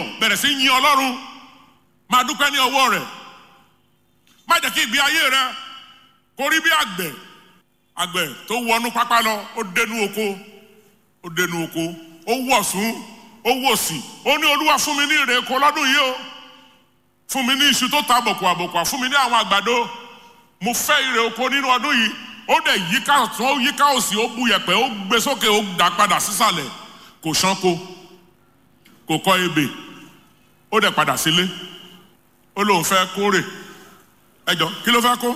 yọ̀ bẹ̀rẹ̀ sí yin ọlọ́run máa dúpẹ́ ní ọwọ́ rẹ̀ má jẹ́ kí ìgbé ayé rẹ kó rí bí àgbẹ̀ àgbẹ̀ tó wọnú pápá lọ ó dénú oko ó dénú oko ó wọ̀ sún ó wò sí ó ní olúwa fún mi ní èrè oko lọ́dún yìí o fún mi ní iṣu tó ta bọ̀kù àbọ̀kù fún mi ní àwọn àgbàdo mo fẹ́ èrè oko nínú ọdún yìí ó dẹ̀ yíká ọ̀tún ó yíká òsì ó bu yẹ̀pẹ̀ ó gbé sókè ó dà padà sísàlẹ̀ kò ṣánko kò kọ́ ebè ó dẹ̀ padà sílé ó lóun fẹ́ kórè ẹjọ́ kí ló fẹ́ kó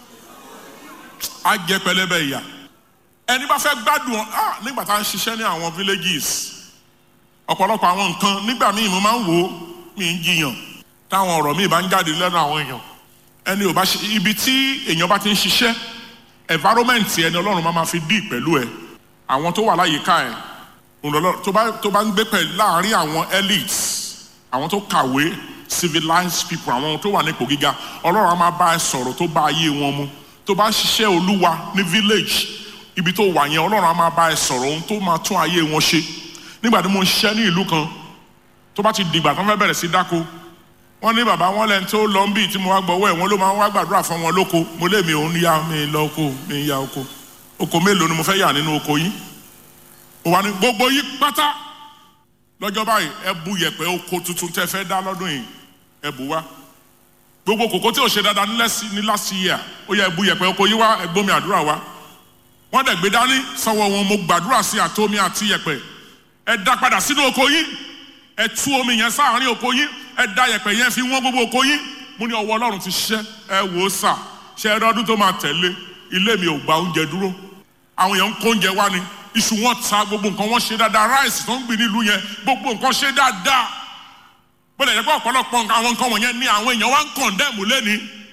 á jẹ pẹlẹbẹ ìyà ẹni bá fẹ́ gbádùn ah nígbà tá à ń ṣiṣẹ́ ní àwọn villages ọ̀pọ̀lọpọ̀ àwọn nǹkan nígbà míì mo máa ń wò ó mi ń jiyàn táwọn ọ̀rọ̀ míì bá ń jáde lẹ́nu àwọn èèyàn ẹni ò bá ṣe ibi tí èèyàn bá ti ń ṣiṣẹ́ environment ẹni ọlọ́run máa ma fi dì pẹ̀lú ẹ àwọn tó wà láyìíká ẹ tó bá tó bá ń gbé pẹ̀lú láàárín àwọn elites àwọn tó kàwé civilized people àwọn tó wà nípò gíga ọlọ́run á máa bá ẹ sọ̀rọ̀ tó bá ayé wọn mu tó bá ń ṣiṣẹ́ olúwa ní village ibi tó wà yẹn ọlọ́run á máa bá ẹ sọ̀rọ̀ ohun tó máa tún ayé wọn ṣe nígbà tí mo ń ṣiṣẹ́ ní ìlú kan tó bá ti dìgbà tó ń fẹ́ bẹ̀rẹ̀ sí dáko wọ́n ní bàbá wọn lẹ́ni tó lọ ń bì tí mo wá gbọ́wọ́ ẹ̀ wọ́n ló máa ń wá gbàdúrà fún wọn lóko mo lé mi òun yá mi lọ oko mi ya oko oko mélòó ni mo fẹ́ yà nínú oko yín ó wà ní gbogbo yín pátá lọ́jọ́ báyìí ẹ bu yẹ̀pẹ̀ oko tuntun tẹ́ fẹ́ dá lọ́dún yìí ẹ bù wá gbogbo kòkó tí ò ṣe dáadáa ní last year ó yẹ ẹ bu yẹ̀pẹ̀ oko yín wá ẹ gbómi àdúrà wá wọ́n dẹ̀ gbé dání sọ́wọ́ wọn mo gbàdúrà sí àtomi àti yẹ̀pẹ̀ ẹ dá padà sínú oko yín ẹ tú omi yẹn sáàárín oko yín ẹ dá yẹ̀pẹ̀ yẹn fi wọ́n gbogbo oko yín mo ní ọwọ́ Ọlọ́run ti ṣiṣẹ́ ẹ wò ó sà ṣe ẹ lọ́dún tó máa tẹ̀lé ilé mi ò gba oúnjẹ dúró àwọn èèyàn ń kó oúnjẹ wá ni iṣu wọn ta gbogbo nǹkan wọn ṣe dáadáa ráìsì tó ń gbìn nílùú yẹn gbogbo nǹkan ṣe dáadáa bó lè jẹ́ pé ọ̀pọ̀lọpọ̀ àwọn nǹkan wọ̀nyẹn ní àwọn èèyàn wá ń kọ̀ndẹ́mù lẹ́ni